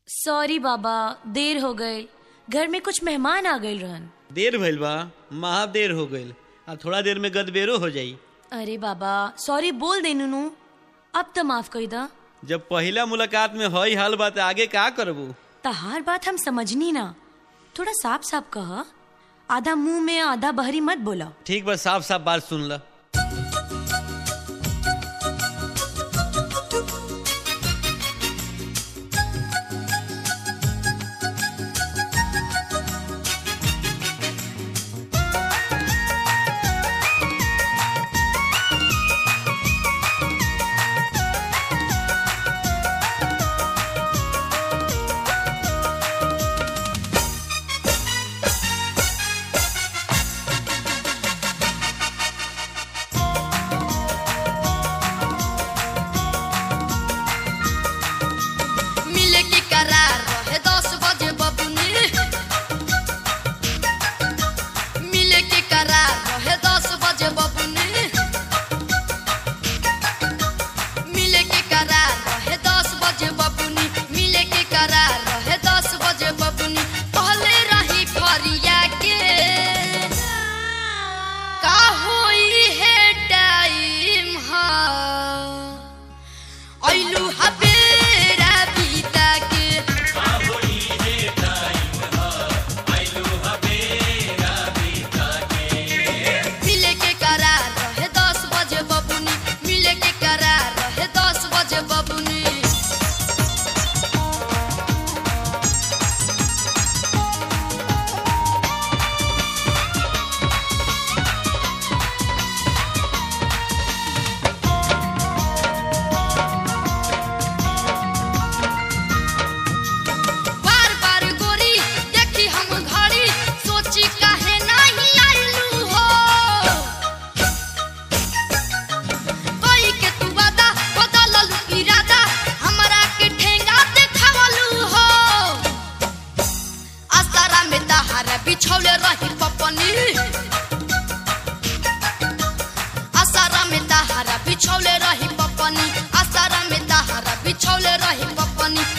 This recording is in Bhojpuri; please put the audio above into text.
सॉरी बाबा देर हो गए घर में कुछ मेहमान आ गए रहन देर भइल बा महा देर हो गइल आ थोड़ा देर में गदबेरो हो जाई अरे बाबा सॉरी बोल दे नुनू अब तो माफ कर दा जब पहिला मुलाकात में हई हाल बा त आगे का करबू तहार बात हम समझनी ना थोड़ा साफ साफ कह आधा मुंह में आधा बहरी मत बोला ठीक बा साफ साफ बात सुन ल मिले के करार रहे दस बजे बबुनी मिले के करार रहे दस बजे बबुनी मिले के करार रहे दस बजे बबुनी मिले के करार रहे दस बजे बबुनी पहले रही फरिया के का होई है टाइम हा ऐलू हबेरा बीता के मिले के करार रहे दस बजे बबुनी मिले के करार रहे दस बजे बबुनी बार बार गोरी देखी हम घड़ी सोची काहे नहीं आइलू हो कोई के तू वादा बदलल इरादा हमरा के ठेंगा देखावलू हो आसारा में तहारा बिछौले रही पपनी आसारा में तहारा बिछौले रही पपनी आसारा में तहारा बिछौले रही पपनी